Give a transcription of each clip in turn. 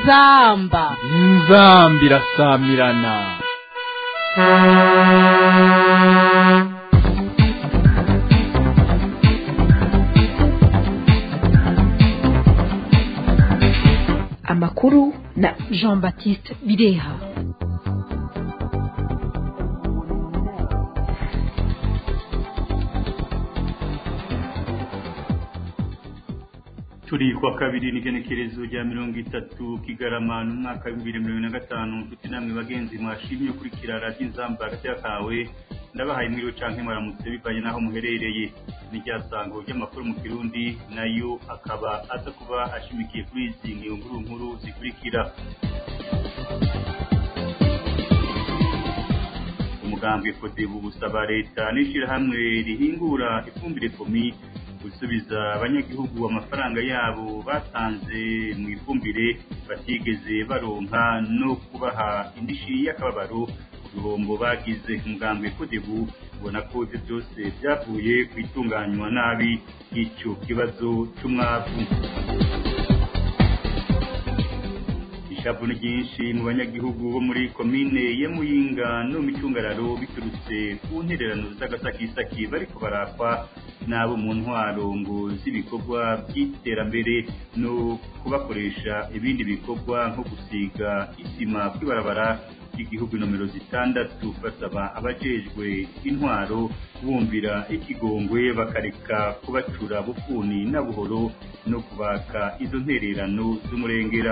inzamba inzamba irasamirana amakuru na jean baptiste bireha turi kwa kabiri n'igenekerezo rya mirongo itatu kigarama n'umwaka w'ibihumbi bibiri na mirongo ine na gatanu nshuti namwe bagenzi mwashimye ukurikira radiyo inzamba hagati kawe ndabahaye mwiriwe canke mwaramutse bivanye n'aho muherereye n'iryasango ry'amakuru mu kirundi nayo akaba aza kuba ashimikiye kuri izi nkuru nkuru zikurikira umugambwe kodebu busaba leta n'ishirahamwe rihingura ifumbire komi gusubiza abanyagihugu amafaranga yabo batanze mu ifumbire batigeze baronka no kubaha indishi y'akababaro ku bihombo bagize umugambwe kodebu ubona ko ibyo byose byavuye ku itunganywa nabi y'icyo kibazo cy'umwavu ishavu ni ryinshi mu banyagihugu bo muri komine ya muyinga no mu micungararo biturutse ku ntererano z'agasakisaki bariko barakwa n'abo mu ntwaro ngo z'ibikorwa by'iterambere no kubakoresha ibindi bikorwa nko gusiga isima kw'ibarabara ry'igihugu nomero zitandatu basaba abajejwe intwaro bumvira ikigongwe bakareka kubacura bufuni na buhoro no kubaka izo ntererano z'umurengera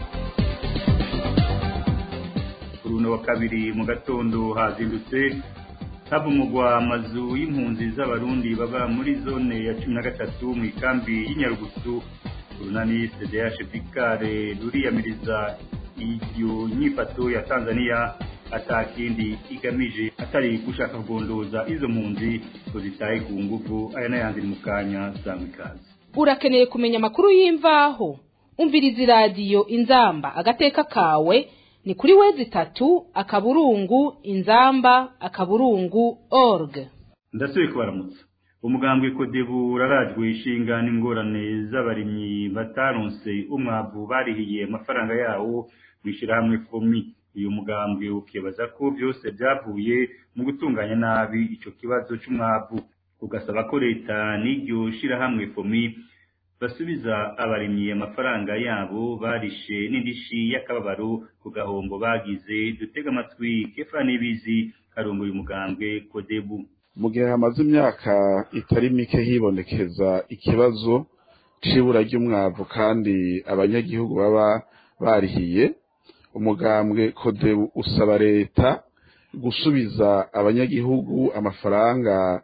kuri uno wa kabiri mu gatondo hazindutse havumugwa amazu y'impunzi z'abarundi baba muri zone ya cumi na gatatu mu ikambi y'inyarugusu urunani cdh pikare ruriyamiriza iyo nyifato ya tanzania atakindi igamije atari gushaka kugondoza izo mpunzi ngo zitahe ku nguvu aya n'ayandi mu kanya sangwa ikaze urakeneye kumenya amakuru y'imvaho umviriza iradiyo inzamba agateka kawe ni kuri wezi itatu akaburungu inzamba akaburungu org ndasubiye kubaramutsa umugambwe kodebu urarajwe ishinga n'ingorane z'abarimyi bataronse umwavu barihiye amafaranga yawo mw'ishyirahamwe fomi uyu mugambwe ukibaza ko byose byavuye mu gutunganya nabi ico kibazo c'umwavu ugasaba ko leta n'iryo shirahamwe fomi basubiza abarimyi amafaranga yabo barishe n'indishi y'akababaro ku gahombo bagize dutega amatwi kefa n'ibizi karongoye umugambwe kodebu mu gihe hamaze imyaka itari mike hibonekeza ikibazo c'ibura ry'umwavu kandi abanyagihugu baba barihiye umugambwe kodebu usaba leta gusubiza abanyagihugu amafaranga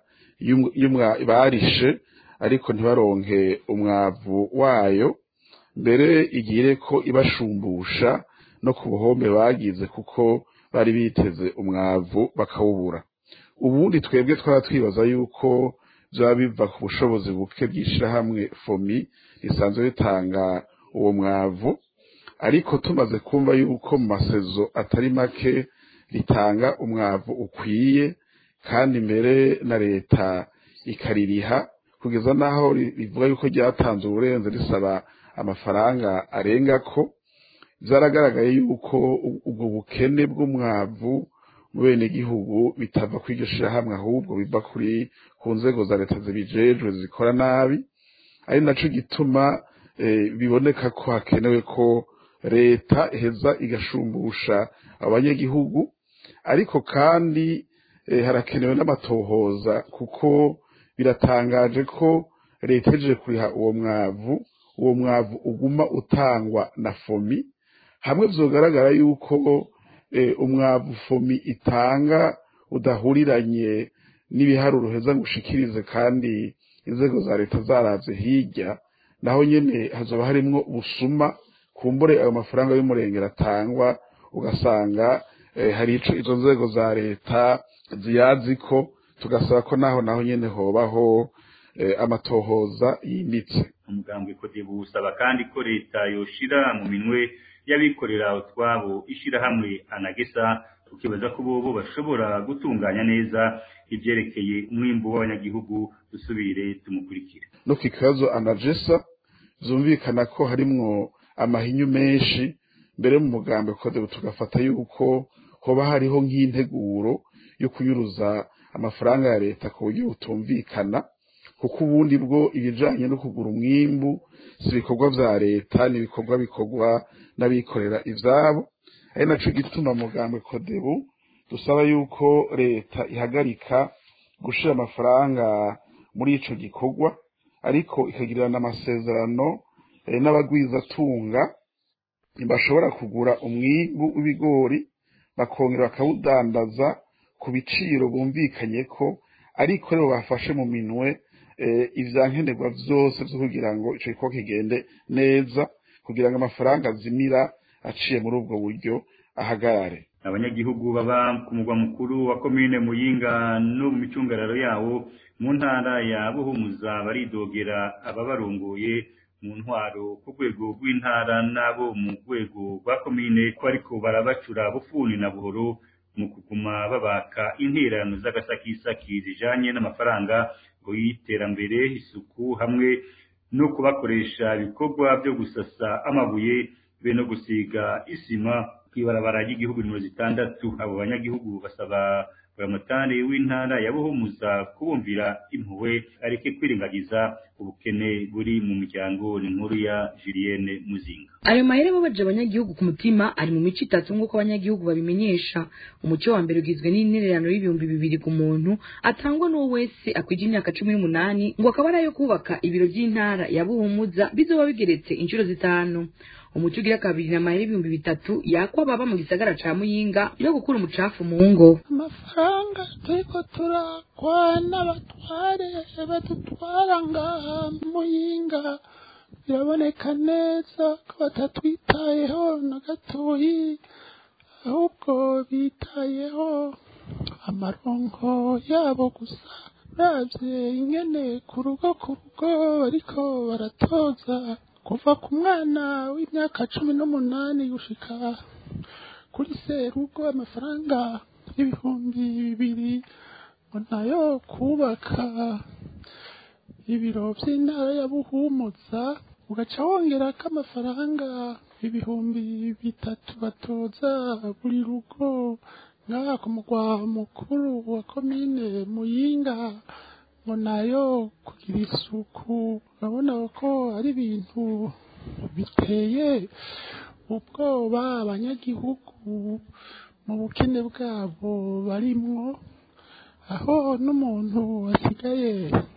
barishe ariko ntibaronke umwavu wayo mbere igire ko ibashumbusha no ku buhombe bagize kuko bari biteze umwavu bakawubura ubundi twebwe twaba twibaza yuko byaba biva ku bushobozi buke bw'ishyirahamwe fomi risanzwe ritanga uwo mwavu ariko tumaze kumva yuko mu masezo atari make ritanga umwavu ukwiye kandi mbere na leta ikaririha kugeza n'aho rivuga yuko ryatanze uburenze risaba amafaranga arenga ko byaragaragaye yuko ubwo bukene bw'umwavu mu bene gihugu bitava kuri iryo shirahamwe ahubwo biva kuri ku nzego za leta zibijejwe zikora nabi ari naco gituma biboneka ko hakenewe ko leta iheza igashumbusha abanyagihugu ariko kandi harakenewe n'amatohoza kuko biratangaje ko leta ejeje kuriha uwo mwavu uwo mwavu uguma utangwa na fomi hamwe vyogaragara yuko umwavu fomi itanga udahuriranye n'ibiharuro heza ngo ushikirize kandi inzego za leta zaravye hirya naho nyene hazoba harimwo ubusuma kumbure ayo mafaranga y'umurengera atangwa ugasanga hari ico izo nzego za leta ziyazi ko tugasaba ko naho naho nyene hobaho amatohoza yimbitse umugambwe kodebu usaba kandi ko leta yoshira mu minwe y'abikorera utwabo ishirahamwe anagesa ukibaza ko bobo bashobora gutunganya neza ivyerekeye umwimbu w'abanyagihugu dusubire tumukurikire no ku kibazo anagesa vyumvikana ko harimwo amahinyu menshi mbere mu mugambi kodebu tugafata yuko hoba hariho nk'integuro yo kunyuruza amafaranga ya leta ku buryo butumvikana kuko ubundi bwo ibijanye no kugura umwimbu si ibikorwa vya leta ni ibikorwa bikorwa n'abikorera ivyabo ari naco gituma mugambi kodebu dusaba yuko leta ihagarika gushira amafaranga muri ico gikorwa ariko ikagirana amasezerano eh, n'abagwizatunga bashobora kugura umwimbu w'ibigori bakongera bakawudandaza ku biciro bumvikanye ko ariko rero bafashe mu minwe eh, ivyankenerwa vyose vyo kugira ngo ico gikorwa kigende neza kugira ngo amafaranga azimira aciye muri ubwo buryo ahagarare abanyagihugu baba ku mugwa mukuru wa komine muyinga no mu micungararo yawo mu ntara ya buhumuza baridogera ababarongoye mu ntwaro ku rwego rw'intara n'abo mu rwego rwa komine ko ariko barabacura bufuni na buhoro mu kuguma babaka intererano z'agasakisaki zijanye n'amafaranga ngo y'iterambere isuku hamwe no kubakoresha ibikorwa byo gusasa amabuye be no gusiga isima kw'ibarabara ry'igihugu nimero zitandatu abo banyagihugu basaba buramatari w'intara ya buhumuza kubumvira impuhwe areke kwirengagiza ubukene buri mu miryango ni nkuru ya julienne muzinga ayo mahera babaje abanyagihugu ku mutima ari mu mico itatu nk'uko abanyagihugu babimenyesha umuco wa mbere ugizwe n'intererano y'ibihumbi bibiri ku muntu atangwa n'uwo wese akwije imyaka cumi n'umunani ngo akaba ari ayo kubaka ibiro by'intara ya buhumuza bizoba bigeretse inshuro zitanu umuco ugira kabiri na mahera ibihumbi bitatu yakwa baba mu gisagara ca muyinga yo gukura umucafu mu ngo amafaranga turiko turakwa n'abatware badutwara ngaha muyinga biraboneka neza ko batatwitayeho na gatoyi ahubwo bitayeho amaronko yabo gusa uravye ingene ku rugo ku rugo bariko baratoza kuva ku mwana w'imyaka cumi n'umunani gushika kuri serugo amafaranga y'ibihumbi bibiri ngo nayo kubaka ibiro by'intara ya buhumuza ugaca wongera ko amafaranga ibihumbi bitatu batoza buri rugo ngaha ku mugwa mukuru wa komine muyinga ngo nayo kugira isuku urabona ko ari ibintu biteye ubwoba abanyagihugu mu bukene bwabo barimwo aho n'umuntu asigaye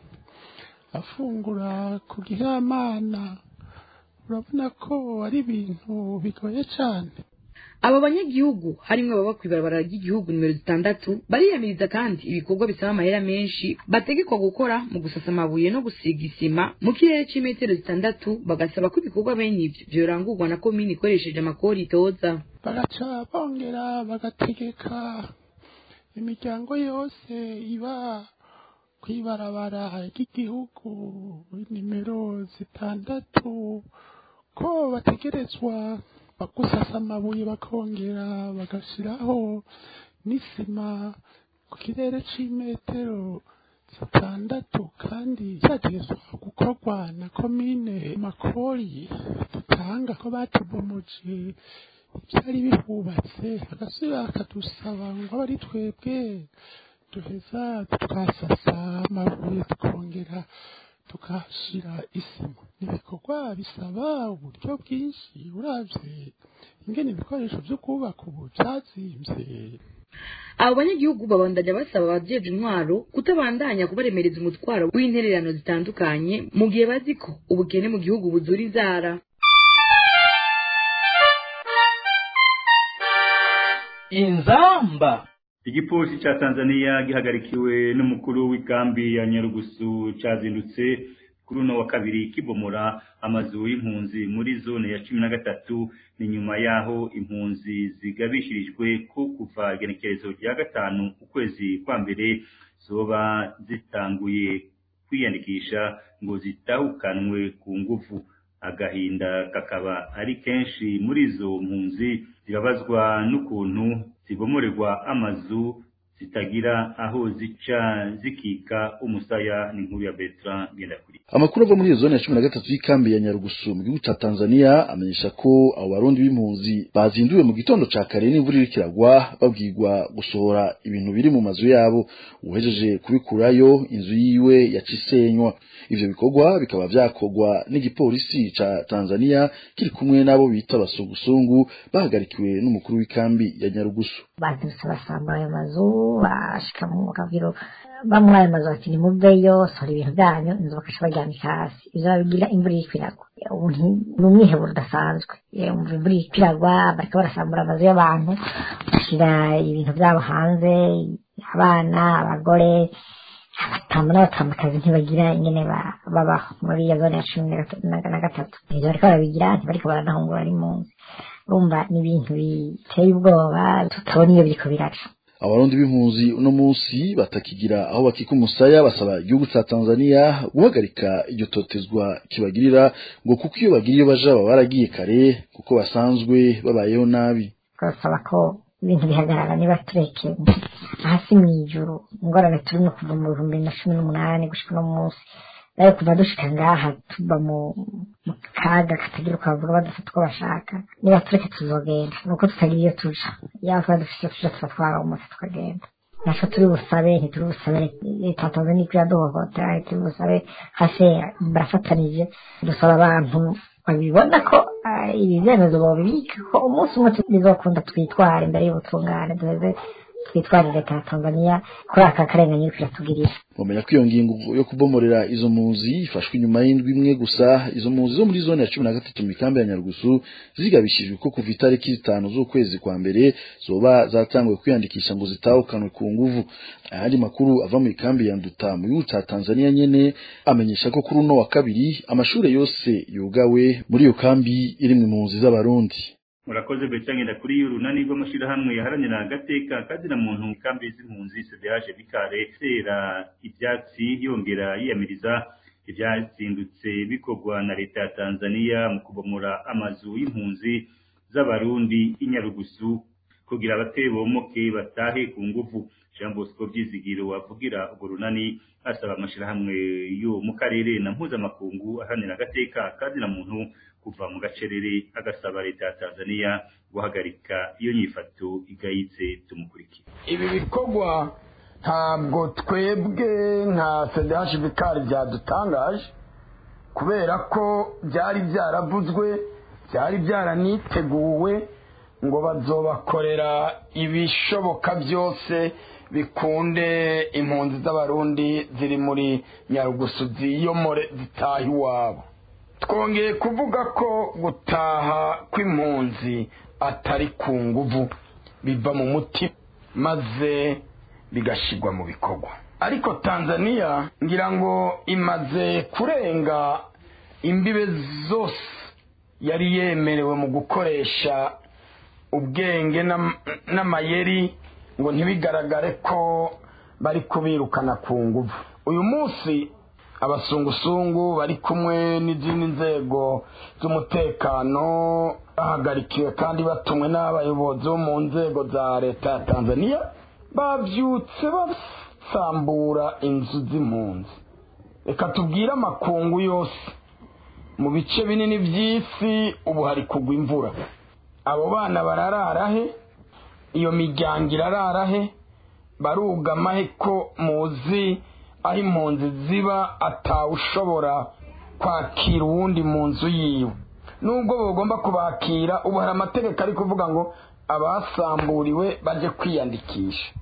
afungura ku gihamana urabona ko ari ibintu bigoye cyane abo banyagihugu harimwo ababa kw'ibarabara ry'igihugu nimero zitandatu bariyamiriza kandi ibikorwa bisaba amahera menshi bategekwa gukora mu gusasa amabuye no gusiga isima mu kirere c'imetero zitandatu bagasaba ko ibikorwa bene ivyo vyorangurwa na komini ikoresheje amakori itoza bagaca bongera bagategeka imiryango yose iba kw'ibarabara ry'igihugu nimero zitandatu ko bategerezwa gusasa amabuye bakongera bagashiraho n'isima ku kirere c'imetero zitandatu kandi cyategetswe gukorwa na komine makori dutanga ko batubomuje ibyari bihubatse agasubira akadusaba ngo abe ari twebwe duheza twasasa amabuye tukongera tukahashira isima ni ibikorwa bisaba uburyo bwinshi uravye ingene ibikoresho vyo kubaka ubu vyazimvye abo banyagihugu babandanya basaba abajeje intwaro kutabandanya kubaremereza umutwaro w'intererano zitandukanye mu gihe bazi ko ubukene mu gihugu buzura inzara inzamba igipolisi ca tanzania gihagarikiwe n'umukuru w'ikambi ya nyarugusu cazindutse kuri uno wa kabiri kibomora amazu y'impunzi muri zone ya cumi na gatatu ni nyuma y'aho impunzi zigabishirijwe ko kuva igenekerezo rya gatanu ukwezi kwa mbere zoba zitanguye kwiyandikisha ngo zitahukanwe ku nguvu agahinda kakaba ari kenshi muri izo mpunzi zibabazwa n'ukuntu zibomorerwa amazu zitagira aho zica zikika umusaya ni nkuru ya Bertrand Ngendakuri amakuru ava muri iyo zone ya cumi na gatatu y'ikambi ya nyarugusu mu gihugu ca tanzania amenyesha ko abo barundi b'impunzi bazinduwe mu gitondo ca kare n'imvura iriko iragwa babwirwa gusohora ibintu biri mu mazu yabo uhejeje kubikurayo inzu yiwe yaca isenywa ivyo bikorwa bikaba vyakorwa n'igipolisi ca tanzania kiri kumwe n'abo bita abasugusungu bahagarikiwe n'umukuru w'ikambi ya nyarugusu bazindutse basambura ayo mazu bashika mu kaviro bamwe ayo mazu bati nimuveyo sohora ibintu byanyu inzu bakaca baryamika hasi ivyo babigira imvura iriko iragwa ubu ni umwiheburo udasanzwe umva imvura iriko iragwa bariko barasambura amazu y'abantu bashyira ibintu vyabo hanze abana abagore abatamba n'abatambakazi ntibagira ingene babaho muri iyo zone ya cumi na gatatu ivyo bariko barabigira ntibariko baranahungura ari munsi urumva ni ibintu biteye ubwoba tutabona iyo biriko biraca abarundi b'impunzi uno munsi batakigira aho bakika umusaya basaba igihugu ca Tanzania guhagarika iryo totezwa kibagirira ngo kuko iyo bagira iyo baja baba baragiye kare kuko basanzwe babayeho nabi twasaba ko ibintu bihagarara niba tureke hasi mw'ijuru ingorane turimo kuva mu bihumbi bibiri na cumi n'umunani gushika uno munsi nayo kuva dushika ngaha tuba mu kaga katagira uko bavuga badufata uko bashaka niba tureke tuzogenda nuko tutagira iyo tuja yaba tuba dufise iyo tuja tuba twaromotse tukagenda naco turi busabe ntituri busabe leta ya tanzania iko iraduhohotera ntituri busabe hase barafatanije dusaba abantu babibona ko ibi vyemezo bobibika ko umunsi umwe bizokunda twitwara imbere y'ubutungane duheze twitwarire leta ya tanzania kuri aka karengane iriko iratugirira bamenya ko iyo ngingo yo kubomorera izo mpunzi ifashwe inyuma y'indwi imwe gusa izo mpunzi zo muri zone ya cumi na gatatu mu ikambi ya nyarugusu zigabishijwe ko kuva itariki zitanu z'ukwezi kwa mbere zoba zatanguwe kwiyandikisha ngo zitahukanwe ku nguvu ayandi makuru ava mu ikambi ya nduta mu gihugu ca tanzania nyene amenyesha ko kuri uno wa kabiri amashure yose yugawe muri iyo kambi iri mu mpunzi z'abarundi murakoze becangenda kuri urunani rw'amashirahamwe yaharanira agateka kazina muntu kambi z'impunzi CDH bikare sera ivyatsi yongera yiyamiriza ivyazindutse bikorwa na leta ya Tanzania mu kubomora amazu y'impunzi z'abarundi inyarugusu kugira abatebomoke batahe ku nguvu Jean Bosco Byizigiro wavugira urwo runani asaba amashirahamwe yo mu karere na mpuzamakungu aharanira agateka kazina muntu kuva mu gacerere agasaba leta ya Tanzania guhagarika iyo nyifato igayitse tumukurikira ibi bikorwa ntabwo twebwe nka CDH bikari byadutangaje kubera ko byari byaravuzwe byari byaraniteguwe ngo bazobakorera ibishoboka byose bikunde impunzi z'abarundi ziri muri nyarugusu ziyomore zitaha iwabo twongeye kuvuga ko gutaha kw'impunzi atari ku nguvu biva mu mutima maze bigashyirwa mu bikorwa ariko tanzania ngira ngo imaze kurenga imbibe zose yari yemerewe mu gukoresha ubwenge n'amayeri ngo ntibigaragare ko bari kubirukana ku nguvu uyu munsi abasungusungu bari kumwe n'izindi nzego z'umutekano bahagarikiwe kandi batumwe n'abayobozi bo mu nzego za leta ya tanzania babyutse basambura inzu z'impunzi reka tubwire amakungu yose mu bice binini by'isi ubu hari kugwa imvura abo bana bararara he iyo miryango irarara he barugama he ko muzi aho impunzi ziba atawushobora kwakira uwundi mu nzu yiwe nubwo bagomba kubakira ubu hari amategeko ari kuvuga ngo abasamburiwe bajye kwiyandikisha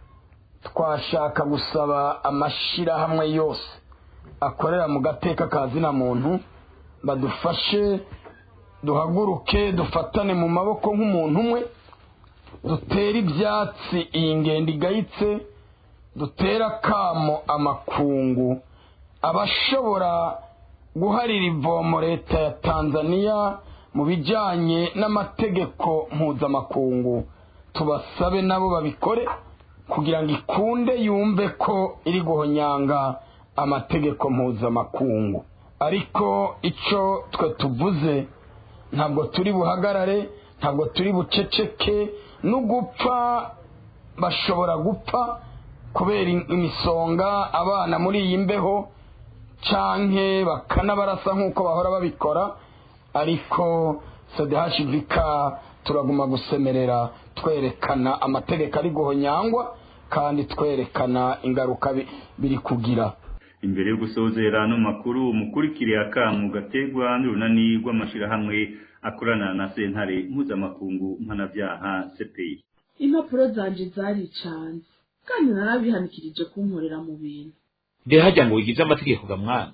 twashaka gusaba amashyirahamwe yose akorera mu gateka ka zina muntu badufashe duhaguruke dufatane mu maboko nk'umuntu umwe dutere ibyatsi iyi ngendo igayitse dutere akamo amakungu abashobora guharira ivomo leta ya tanzania mu bijyanye n'amategeko mpuzamakungu tubasabe nabo babikore kugira ngo ikunde yumve ko iri guhonyanga amategeko mpuzamakungu ariko icyo twe tuvuze ntabwo turi buhagarare ntabwo turi buceceke no gupfa bashobora gupfa kubera imisonga abana muri iyi mbeho canke bakanabarasa nk'uko bahora babikora ariko sedehashivika turaguma gusemerera twerekana amategeko ari guhonyangwa kandi twerekana ingaruka biri kugira imbere yo gusozera no makuru mukurikire akamu gategwa n'urunani rw'amashirahamwe akorana na sentare mpuzamakungu mpanabyaha CPI impapuro zanje zaricanze kandi narabihanikirije kunkorera mu bintu mbe hajya ngo wigize amategeko ga mwana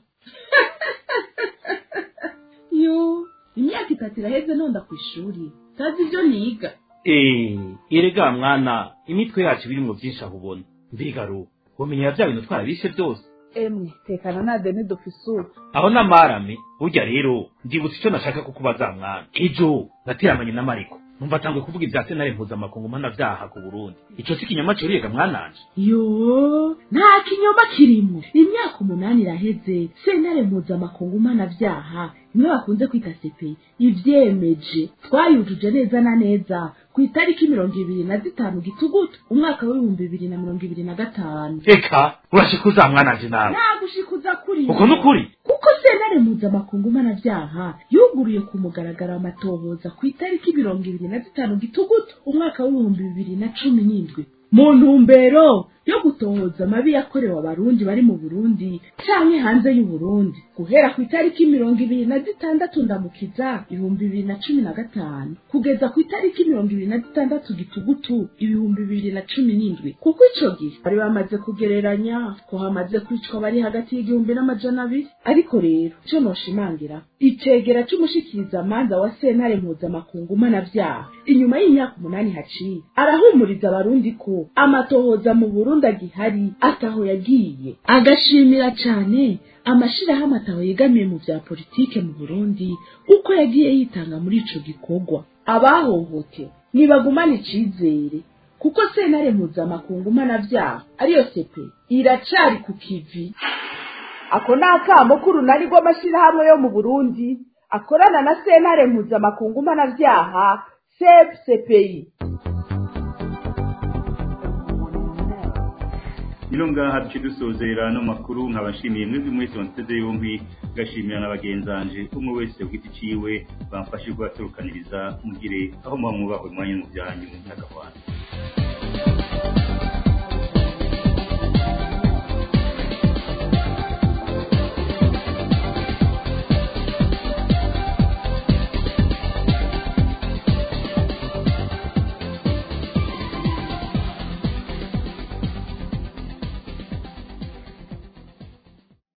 yo imyaka itatu iraheze nonda ku ishuri tazi ibyo niga eh erega mwana imitwe yacu birimwo byinshi aho ubona mbega ru wamenyera bya bintu twarabishe byose emwe tekana na deni dufise ubu aho namarame burya rero ndibutse icyo nashaka kukubaza mwana ejo nateramanye na mariko numva atangwe kuvuga ibya sentare mpuzamakungu mpanabyaha ku burundi ico si kinyoma cyoriyega mwananje yo nta kinyoma kirimo imyaka umunani iraheze sentare mpuzamakungu mpanabyaha imwe bakunze kwita sepe ivyemeje twayujuje neza na neza ku itariki mirongo ibiri na zitanu gitugutu umwaka w'ibihumbi bibiri na mirongo ibiri na gatanu eka urashikuza mwananje nawe nta gushikuza kuri uko nukuri kuko sentare mpuzamakungu mpanabyaha yuguruye ku mugaragaro amatohoza ku itariki mirongo ibiri na zitanu gitugutu umwaka w'ibihumbi bibiri na cumi n'indwi mu ntumbero yo gutohoza amabi yakorewe abarundi bari mu burundi canke hanze y'uburundi guhera ku itariki mirongo ibiri na zitandatu ndamukiza ibihumbi bibiri na cumi na gatanu kugeza ku itariki mirongo ibiri na zitandatu gitugutu ibihumbi bibiri na cumi n'indwi kuko ico gihe bari bamaze kugereranya ko hamaze kwicwa bari hagati y'igihumbi n'amajana abiri ariko rero ico noshimangira icegera c'umushikiriza manza wa sentare mpuzamakungu mpanavyaha inyuma y'imyaka umunani haciye arahumuriza abarundi ko amatohoza mu burundi agihari ataho yagiye agashimira cane amashirahamwe ataho yegamiye mu vya politike mu burundi uko yagiye yitanga muri ico gikorwa abahohotewe nibagumane icizere kuko sentare mpuzamakungu mpanavyaha ariyo sepe iracari ku kivi ako ni akamo k'urunani rw'amashirahamwe yo mu burundi akorana na sentare mpuzamakungu mpanavyaha sep cpi ino ngaha duce dusozera no makuru nkabashimiye mwebwe mwese wanteze yombi ngashimira na bagenzanje umwe wese ku giti ciwe bamfashe kubaturukaniriza mugire aho muba mwubahwe mwanya mu byanyu n'agahwana